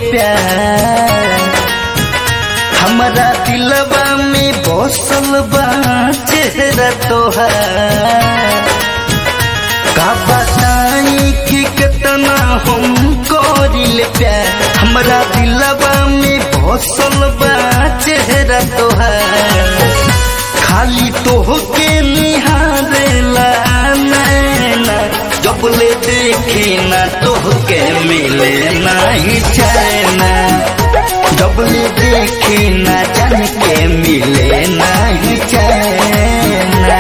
प्यार हमारा दिलवा में बसल बा चेहरा तोहार का बताई कि कितना हम करिल प्यार हमारा दिलवा में बसल बा चेहरा तोहार खाली तोहके निहारेला नैना जब ले देखी ना तोहके मिले नहीं चैना जब ले देखी ना जान के मिले नहीं चैना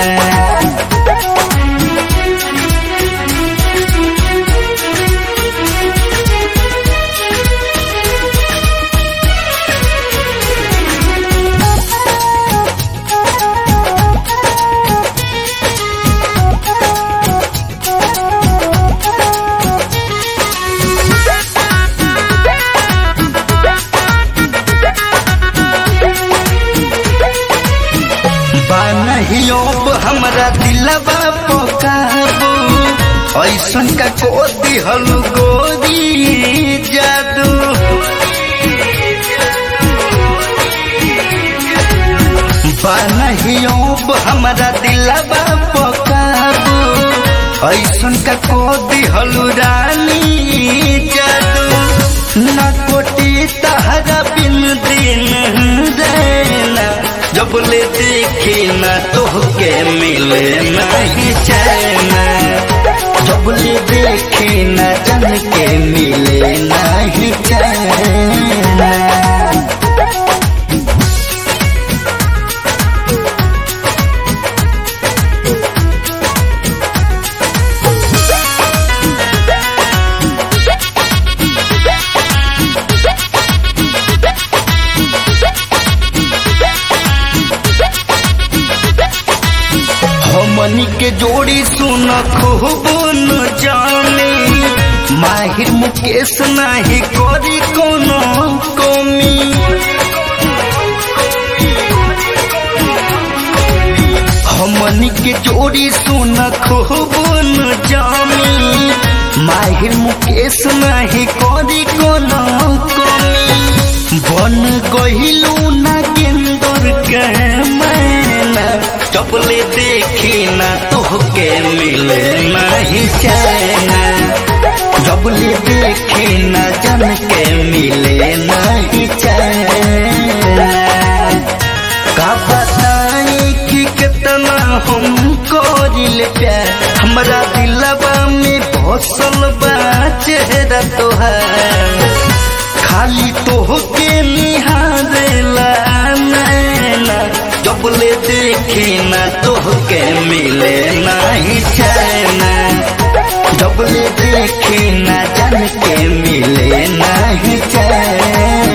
बानहियो हमरा दिलवा पकाबू ऐसन का को दिहल गोरी जादू बानहियो हमरा दिलवा पकाबू ऐसन का को दिहल रानी जादू ना कोटी तहरा बिन दिन रहना जब ले देखी ना तोहके मिले नहीं चैना जब ले देखी ना जन के मिले नहीं चैना हमनी के जोड़ी सुन खूब न जाने माहिर मुकेश नाही करी कोनो कमी हमनी के जोड़ी सुन खूब न जानी माहिर मुकेश नाही करी कोनो कमी बन गहिलू ना गेंदर के मैना चपले देखी ना तोहके मिले नहीं चैना जबले देखी ना जन के मिले नहीं चैना का बताई कि कितना हम करिल प्यार हमरा दिलवा में बसल बा चेहरा तोहार खाली तोहके निहारेला नैना जब ले देखी ना तोहके मिले नहीं चैना जब ले देखी ना जान के मिले नहीं चैना